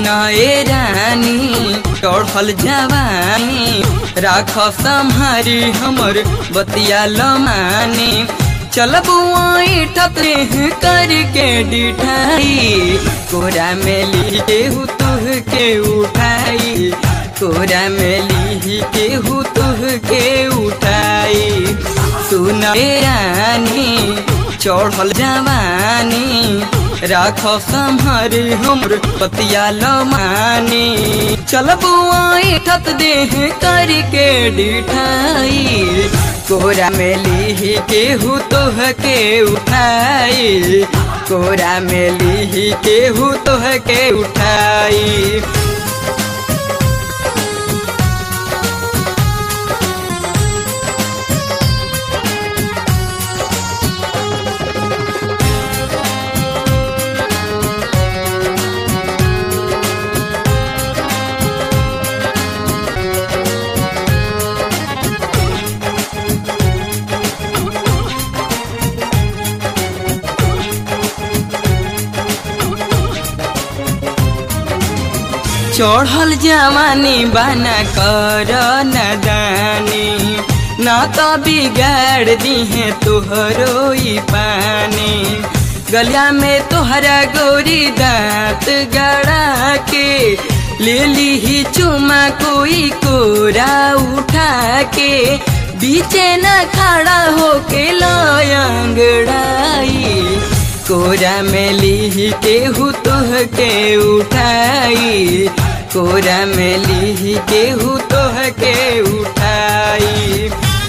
सुनाए रानी चढ़ल जवानी राख सम्हारी हमर बतिया लमानी चलबू ठतरे करके डिठाई कोरा में ली केहू तुह के उठाई कोरा में ली केहू तुह के उठाई सुन रानी चढ़ल जवानी राख सम्हारी हमर पतिया लमानी चलबू ठत देह करके डिठाई कोरा में ली केहू तोह के उठाई कोरा में ली केहू तोह के उठाई चढ़ल जवानी बना कर नदानी ना तो बिगाड़ दिहे तोहरो ई पानी गलिया में तोहरा गोरी दांत गड़ा के ले ली ही चुमा कोई कोरा उठा के बीचे न खड़ा होके लयंगड़ाई कोरा में ली केहू तोह के उठाई कोरा में ली केहू तोह के उठाई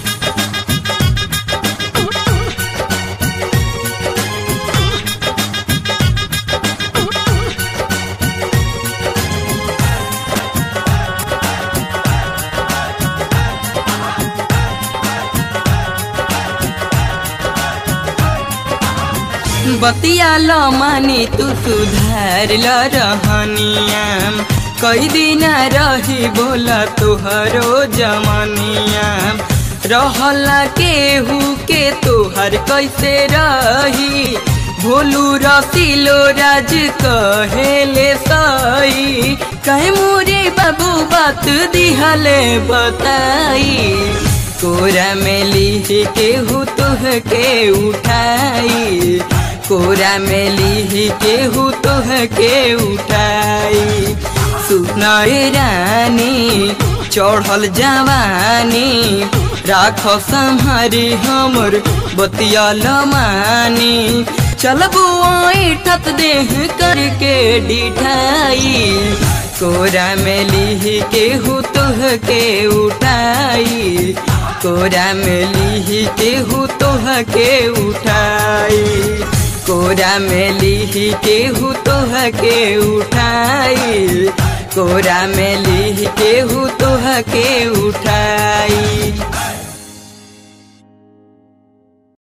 बतिया ल मानी तू सुधार ल रहनिया कई दिन रही बोला तुहरो जमनिया रहला केहू के तोहर कैसे रही भोलू रसीलो राज कहेले सही कहे मोरे बाबू बात दिहले बताई कोरा में ली केहू तुह के उठाई कोरा में ली केहू तोह के उठाई सुनाए रानी चढ़ल जवानी राख सम्हारी हमर बतिया लमानी चलबू ठत देह करके डिठाई कोरा में ली केहू तोह के उठाई कोरा में ली केहू तोह के उठाई कोरा में ली केहू तोह के उठाई कोरा में ली केहू तोह के उठाई